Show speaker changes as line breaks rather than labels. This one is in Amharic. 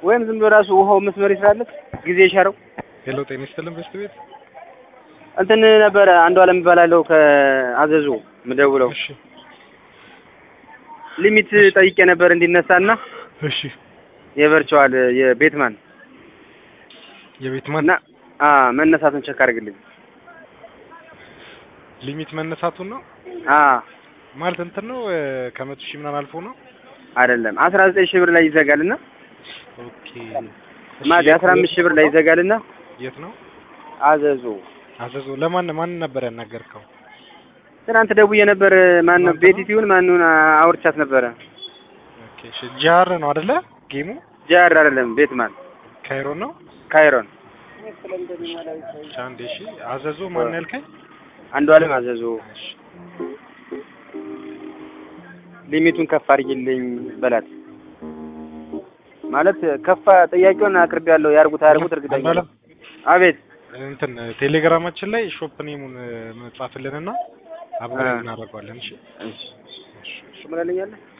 ወይም ዝም ብሎ ራሱ ውሃው መስመር ይስራለት ጊዜ ይሻረው።
ሄሎ ጤና ይስጥልን በስት ቤት
እንትን ነበረ አንዱ አለም እባላለሁ ከአዘዙ ምደውለው
እሺ
ሊሚት ጠይቄ ነበር እንዲነሳና
እሺ
የቨርቹዋል የቤትማን
የቤት ማን
እና አ መነሳቱን ቸክ አድርግልኝ።
ሊሚት መነሳቱን ነው
አ
ማለት እንትን ነው እ፣ ከመቶ ሺህ ምናምን አልፎ ነው
አይደለም 19 ሺህ ብር ላይ ይዘጋልና
ኦኬ
ማለት 15 ሺህ ብር ላይ ይዘጋልና
የት ነው
አዘዙ
አዘዞ ለማን ማን ነበር ያናገርከው
ትናንት ደውዬ ነበር። ማን ነው
ትናንት
ቤት
ነው?
ይሁን ማንኑን አውርቻት ነበረ።
ኦኬ እሺ ጂአር ነው አይደለ ጌሙ
ጃር አይደለም ቤትማን
ካይሮ ነው
ካይሮን
እሺ አንዴ እሺ አዘዞ ማን ነው ያልከኝ
አንዱ አለም አዘዙ
እሺ
ሊሚቱን ከፍ አድርጊልኝ በላት። ማለት ከፋ ጥያቄውን አቅርቤ ያለው ያርጉት አያርጉት እርግጠኛ
አንዱ አለም
አቤት
እንትን ቴሌግራማችን ላይ ሾፕ ኔሙን መጻፍልንና አብረን
አ።
እናደርገዋለን እሺ
እሺ እሺ ምን አለኛለህ